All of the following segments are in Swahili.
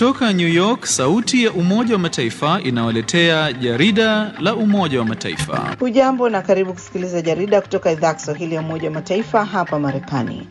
Kutoka New York, sauti ya Umoja wa Mataifa inawaletea jarida la Umoja wa Mataifa. Hujambo na karibu kusikiliza jarida kutoka idhaa ya Kiswahili ya Umoja wa Mataifa hapa Marekani.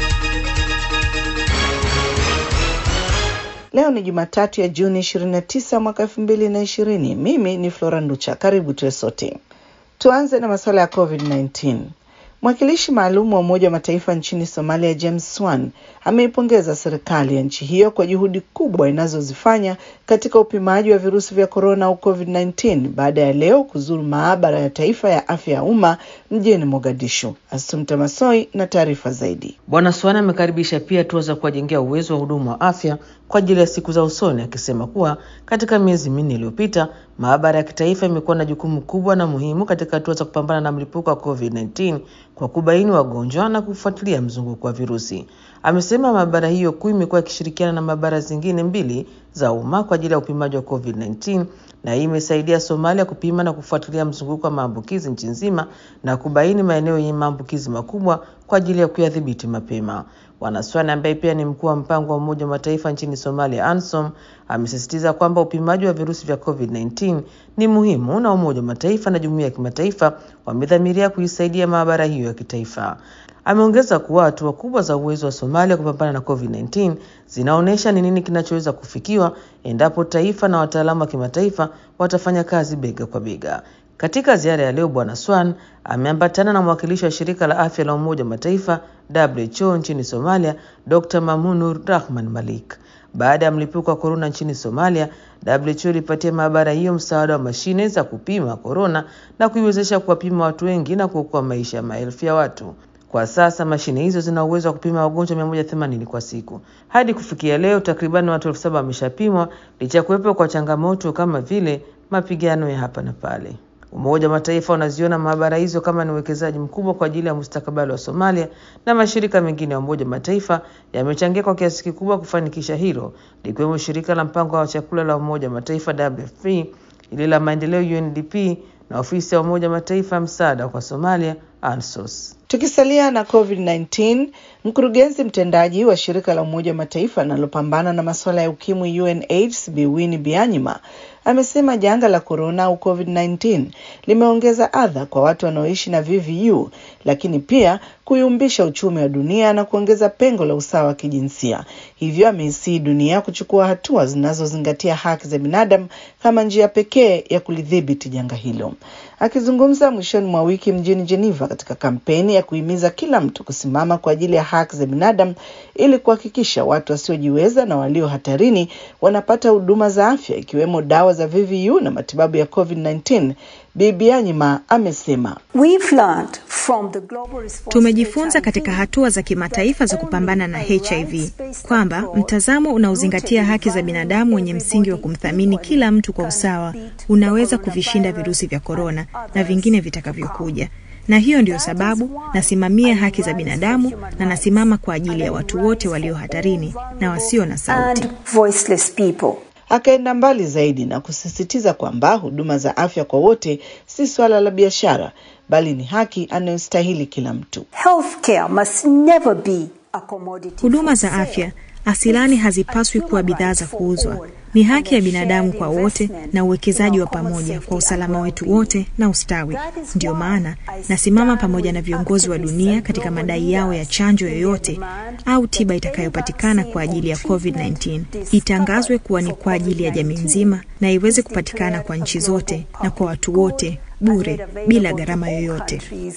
Leo ni Jumatatu ya Juni 29 mwaka 2020. Mimi ni Flora Nducha. Karibu tuwe sote. Tuanze na masuala ya COVID-19. Mwakilishi maalum wa Umoja wa Mataifa nchini Somalia, James Swan, ameipongeza serikali ya nchi hiyo kwa juhudi kubwa inazozifanya katika upimaji wa virusi vya korona au COVID-19 baada ya leo kuzuru maabara ya taifa ya afya ya umma mjini Mogadishu. Asumta Masoi na taarifa zaidi. Bwana Swan amekaribisha pia hatua za kuwajengea uwezo wa hudumu wa afya kwa ajili ya siku za usoni, akisema kuwa katika miezi minne iliyopita maabara ya kitaifa imekuwa na jukumu kubwa na muhimu katika hatua za kupambana na mlipuko wa COVID-19 kwa kubaini wagonjwa na kufuatilia mzunguko wa virusi. Amesema maabara hiyo kuu imekuwa ikishirikiana na maabara zingine mbili za umma kwa ajili ya upimaji wa COVID-19 na hii imesaidia Somalia kupima na kufuatilia mzunguko wa maambukizi nchi nzima na kubaini maeneo yenye maambukizi makubwa kwa ajili ya kuyadhibiti mapema. Bwana Swan ambaye pia ni mkuu wa mpango wa Umoja wa Mataifa nchini Somalia, ANSOM, amesisitiza kwamba upimaji wa virusi vya COVID-19 ni muhimu na Umoja wa Mataifa na jumuiya ya kimataifa wamedhamiria kuisaidia maabara hiyo ya kitaifa. Ameongeza kuwa hatua kubwa za uwezo wa Somalia kupambana na COVID-19 zinaonyesha ni nini kinachoweza kufikiwa endapo taifa na wataalamu wa kimataifa watafanya kazi bega kwa bega. Katika ziara ya leo, Bwana Swan ameambatana na mwakilishi wa shirika la afya la Umoja wa Mataifa WHO nchini Somalia, Dr. Mamunur Rahman Malik. Baada ya mlipuko wa korona nchini Somalia, WHO ilipatia maabara hiyo msaada wa mashine za kupima korona na kuiwezesha kuwapima watu wengi na kuokoa maisha ya maelfu ya watu. Kwa sasa mashine hizo zina uwezo wa kupima wagonjwa 180 kwa siku. Hadi kufikia leo, takriban watu elfu saba wameshapimwa licha ya kuwepo kwa changamoto kama vile mapigano ya hapa na pale. Umoja wa Mataifa unaziona maabara hizo kama ni uwekezaji mkubwa kwa ajili ya mustakabali wa Somalia, na mashirika mengine ya Umoja wa Mataifa yamechangia kwa kiasi kikubwa kufanikisha hilo, likiwemo shirika la mpango wa chakula la Umoja wa Mataifa WFP, ile la maendeleo UNDP na ofisi ya Umoja wa Mataifa msaada kwa Somalia ANSOS. Tukisalia na COVID-19, mkurugenzi mtendaji wa shirika la Umoja wa Mataifa linalopambana na masuala ya ukimwi UNAIDS Bi Winnie Byanyima amesema janga la korona au COVID-19 limeongeza adha kwa watu wanaoishi na VVU, lakini pia kuyumbisha uchumi wa dunia na kuongeza pengo la usawa wa kijinsia. Hivyo ameisii dunia kuchukua hatua zinazozingatia haki za binadamu kama njia pekee ya kulidhibiti janga hilo. Akizungumza mwishoni mwa wiki mjini Geneva katika kampeni ya kuhimiza kila mtu kusimama kwa ajili ya haki za binadamu ili kuhakikisha watu wasiojiweza na walio hatarini wanapata huduma za afya ikiwemo dawa za VVU na matibabu ya COVID-19. Bibi Anyima amesema tumejifunza katika hatua za kimataifa za kupambana na HIV kwamba mtazamo unaozingatia haki za binadamu wenye msingi wa kumthamini kila mtu kwa usawa unaweza kuvishinda virusi vya korona na vingine vitakavyokuja na hiyo ndiyo sababu nasimamia haki za binadamu na nasimama kwa ajili ya watu wote walio hatarini na wasio na sauti. Akaenda mbali zaidi na kusisitiza kwamba huduma za afya kwa wote si swala la biashara, bali ni haki anayostahili kila mtu. Huduma za afya asilani hazipaswi kuwa bidhaa za kuuzwa. Ni haki ya binadamu kwa wote na uwekezaji wa pamoja kwa usalama wetu wote na ustawi. Ndiyo maana nasimama pamoja na viongozi wa dunia katika madai yao ya chanjo yoyote au tiba itakayopatikana kwa ajili ya COVID-19 itangazwe kuwa ni kwa ajili ya jamii nzima na iweze kupatikana kwa nchi zote na kwa watu wote bure bila gharama yoyote.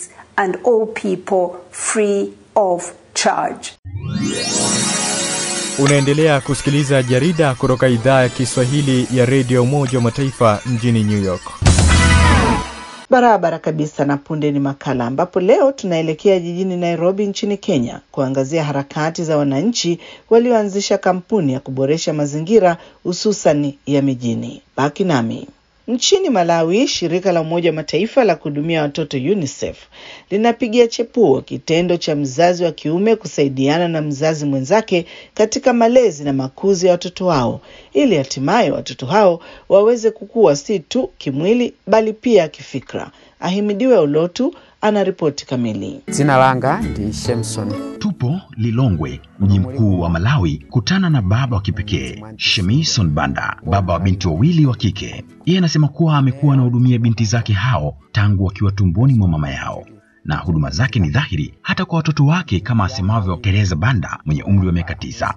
Unaendelea kusikiliza jarida kutoka idhaa ya Kiswahili ya redio Umoja wa Mataifa mjini New York. Barabara kabisa. Na punde ni makala ambapo leo tunaelekea jijini Nairobi nchini Kenya kuangazia harakati za wananchi walioanzisha kampuni ya kuboresha mazingira hususani ya mijini. Baki nami. Nchini Malawi, shirika la Umoja wa Mataifa la kuhudumia watoto UNICEF linapigia chepuo kitendo cha mzazi wa kiume kusaidiana na mzazi mwenzake katika malezi na makuzi ya watoto wao ili hatimaye watoto hao waweze kukua si tu kimwili bali pia kifikra. Ahimidiwe Ulotu ana ripoti kamili. Jina langa ndi Shemson. Tupo Lilongwe, mji mkuu wa Malawi, kutana na baba wa kipekee Shemison Banda, baba wa binti wawili wa kike. Yeye anasema kuwa amekuwa anahudumia binti zake hao tangu wakiwa tumboni mwa mama yao na huduma zake ni dhahiri hata kwa watoto wake, kama asemavyo Teresa Banda mwenye umri wa miaka tisa.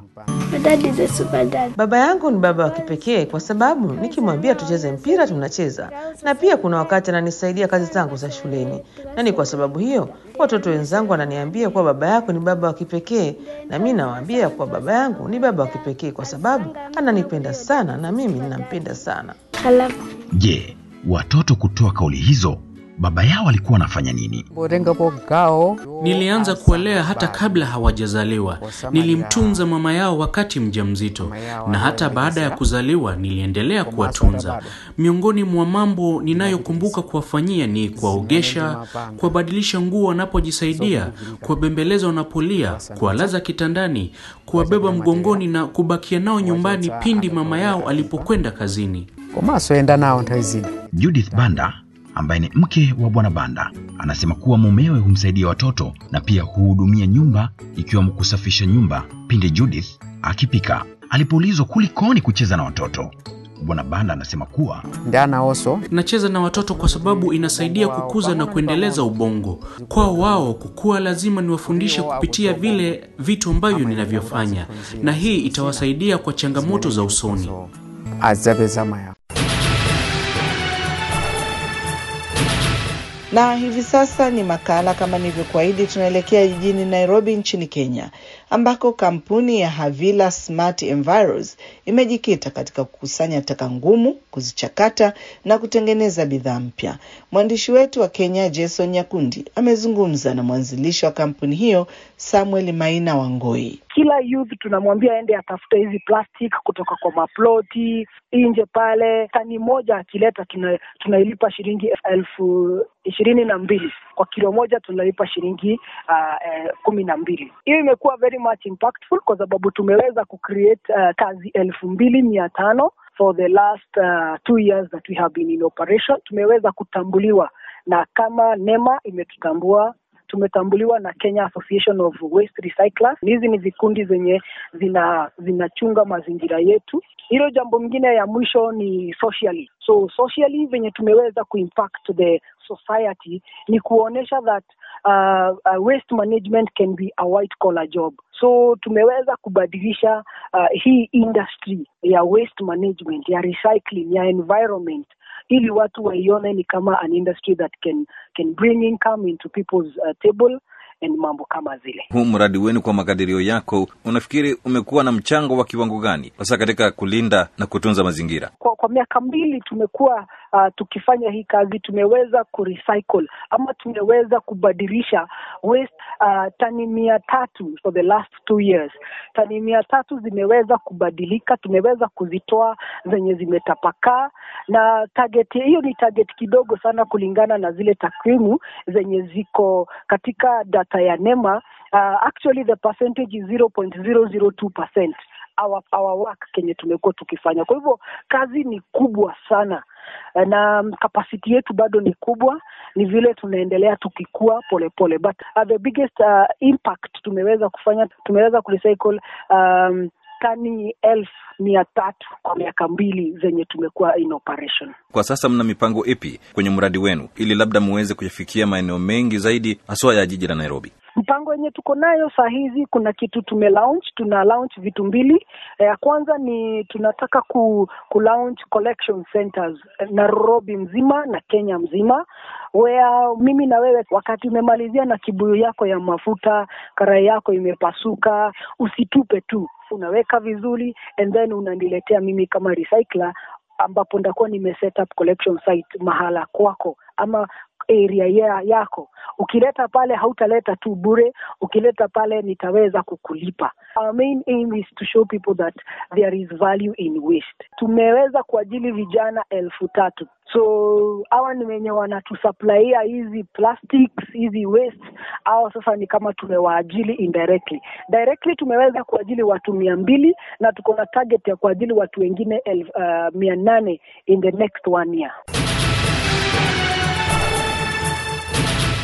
Baba yangu ni baba wa kipekee kwa sababu nikimwambia tucheze mpira tunacheza, na pia kuna wakati ananisaidia kazi zangu za shuleni, na ni kwa sababu hiyo watoto wenzangu wananiambia kuwa baba yako ni baba wa kipekee, na mi nawaambia kuwa baba yangu ni baba wa kipekee kwa sababu ananipenda sana na mimi ninampenda sana. Je, watoto kutoa kauli hizo baba yao alikuwa anafanya nini? Borengapo gao Nilianza kuwalea hata kabla hawajazaliwa. Nilimtunza mama yao wakati mjamzito, na hata baada ya kuzaliwa niliendelea kuwatunza. Miongoni mwa mambo ninayokumbuka kuwafanyia ni kuwaogesha, kuwabadilisha nguo wanapojisaidia, kuwabembeleza wanapolia, kuwalaza kitandani, kuwabeba mgongoni na kubakia nao nyumbani pindi mama yao alipokwenda kazini. komasoenda nawo nthawi zina Judith Banda ambaye ni mke wa bwana Banda anasema kuwa mumewe humsaidia watoto na pia huhudumia nyumba ikiwemo kusafisha nyumba pindi Judith akipika. Alipoulizwa kulikoni kucheza na watoto, bwana Banda anasema kuwa ndi anawonso Nacheza na watoto kwa sababu inasaidia kukuza na kuendeleza ubongo. Kwao wao kukua, lazima niwafundishe kupitia vile vitu ambavyo ninavyofanya, na hii itawasaidia kwa changamoto za usoni. adzapeza maya Na hivi sasa ni makala kama nilivyokuahidi, tunaelekea jijini Nairobi nchini Kenya, ambako kampuni ya Havila Smart Enviros imejikita katika kukusanya taka ngumu, kuzichakata na kutengeneza bidhaa mpya. Mwandishi wetu wa Kenya Jason Nyakundi amezungumza na mwanzilishi wa kampuni hiyo Samuel Maina Wangoi. kila youth tunamwambia aende atafute hizi plastic kutoka kwa maploti nje pale. Tani moja akileta tuna, tunailipa shilingi elfu ishirini na mbili kwa kilo moja tunalipa shilingi uh, eh, kumi na mbili. Hiyo imekuwa very much impactful kwa sababu tumeweza kucreate uh, kazi elfu mbili mia tano for the last uh, two years that we have been in operation. Tumeweza kutambuliwa na kama NEMA imetutambua tumetambuliwa na Kenya Association of Waste Recyclers. Hizi ni vikundi zenye zina zinachunga mazingira yetu. Hilo jambo mingine ya mwisho ni socially. So socially venye tumeweza kuimpact the society ni kuonyesha that uh, uh, waste management can be a white collar job. So tumeweza kubadilisha uh, hii industry ya waste management, ya recycling, ya environment ili watu waione ni kama an industry that can can bring income into people's uh, table and mambo kama zile. Huu mradi wenu kwa makadirio yako, unafikiri umekuwa na mchango wa kiwango gani hasa katika kulinda na kutunza mazingira? Kwa, kwa miaka mbili tumekuwa uh, tukifanya hii kazi, tumeweza kurecycle ama tumeweza kubadilisha waste uh, tani mia tatu for the last two years. Tani mia tatu zimeweza kubadilika, tumeweza kuzitoa zenye zimetapakaa, na target hiyo ni target kidogo sana kulingana na zile takwimu zenye ziko katika data ya NEMA. Uh, actually the percentage is 0.002 percent our, our work kenye tumekuwa tukifanya. Kwa hivyo kazi ni kubwa sana na kapasiti yetu bado ni kubwa, ni vile tunaendelea tukikua polepole, but uh, the biggest uh, impact tumeweza kufanya, tumeweza kurecycle um, tani elfu mia tatu kwa miaka mbili zenye tumekuwa in operation. Kwa sasa mna mipango ipi kwenye mradi wenu ili labda muweze kuyafikia maeneo mengi zaidi haswa ya jiji la Nairobi? Mpango yenye tuko nayo saa hizi, kuna kitu tume launch, tuna launch vitu mbili. Ya kwanza ni tunataka ku, ku launch collection centers Nairobi mzima na Kenya mzima, where mimi na wewe wakati umemalizia na kibuyu yako ya mafuta, karai yako imepasuka, usitupe tu, unaweka vizuri and then unaniletea mimi kama recycler ambapo ndakuwa nime set up collection site mahala kwako ama area ya, yako. Ukileta pale hautaleta tu bure, ukileta pale nitaweza kukulipa. Our main aim is to show people that there is value in waste. Tumeweza kuajili vijana elfu tatu so hawa ni wenye wanatusuplaia hizi plastics hizi waste, au sasa ni kama tumewaajili indirectly. Directly tumeweza kuajili watu mia mbili na tuko na target ya kuajili watu wengine elfu uh, mia nane in the next one year.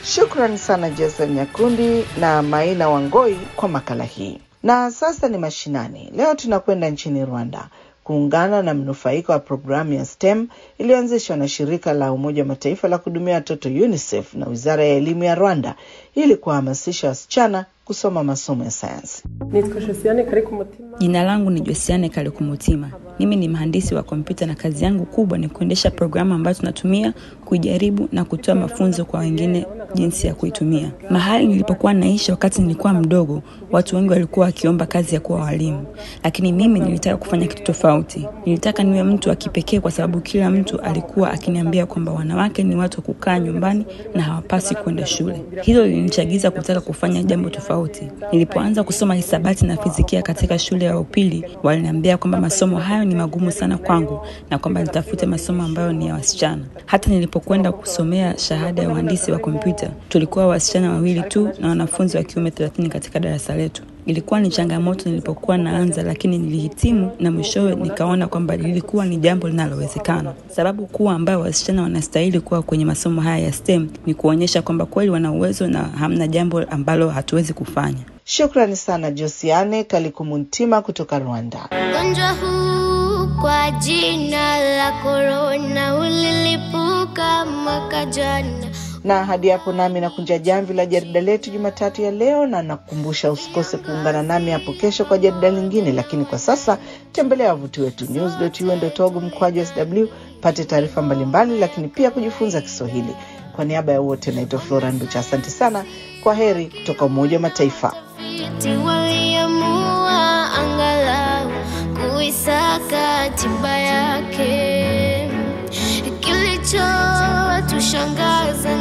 Shukrani sana Jason Nyakundi na Maina Wangoi kwa makala hii. Na sasa ni mashinani. Leo tunakwenda nchini Rwanda kuungana na mnufaika wa programu ya STEM iliyoanzishwa na shirika la Umoja wa Mataifa la kuhudumia watoto UNICEF na Wizara ya Elimu ya Rwanda ili kuwahamasisha wasichana kusoma masomo ya sayansi. Jina langu ni Josiane Kalekumutima. Mimi ni mhandisi wa kompyuta na kazi yangu kubwa ni kuendesha programu ambayo tunatumia kuijaribu na kutoa mafunzo kwa wengine jinsi ya kuitumia. Mahali nilipokuwa naishi wakati nilikuwa mdogo, watu wengi walikuwa wakiomba kazi ya kuwa walimu, lakini mimi nilitaka kufanya kitu tofauti. Nilitaka niwe mtu wa kipekee, kwa sababu kila mtu alikuwa akiniambia kwamba wanawake ni watu wa kukaa nyumbani na hawapasi kwenda shule. Hilo lilinichagiza kutaka kufanya jambo tofauti. Nilipoanza kusoma hisabati na fizikia katika shule ya upili, waliniambia kwamba masomo hayo ni magumu sana kwangu na kwamba nitafute masomo ambayo ni ya wasichana. Hata nilipokwenda kusomea shahada ya uhandisi wa kompyuta, tulikuwa wasichana wawili tu na wanafunzi wa kiume thelathini katika darasa letu. Ilikuwa ni changamoto nilipokuwa naanza, lakini nilihitimu na mwishowe nikaona kwamba lilikuwa ni jambo linalowezekana. Sababu kuu ambayo wasichana wanastahili kuwa kwenye masomo haya ya STEM ni kuonyesha kwamba kweli wana uwezo na hamna jambo ambalo hatuwezi kufanya. Shukrani sana Josiane Kalikumuntima kutoka Rwanda. Ugonjwa huu kwa jina la korona ulilipuka mwaka jana. na hadi hapo nami nakunja jamvi la jarida letu Jumatatu ya leo, na nakukumbusha usikose kuungana nami hapo kesho kwa jarida lingine. Lakini kwa sasa tembelea wavuti wetu news.un.org mkwaju sw pate taarifa mbalimbali, lakini pia kujifunza Kiswahili. Kwa niaba ya wote, naitwa Flora Nducha. Asante sana, kwa heri kutoka Umoja wa Mataifa. Eti waliamua angalau kuisaka tiba yake. Kilichotushangaza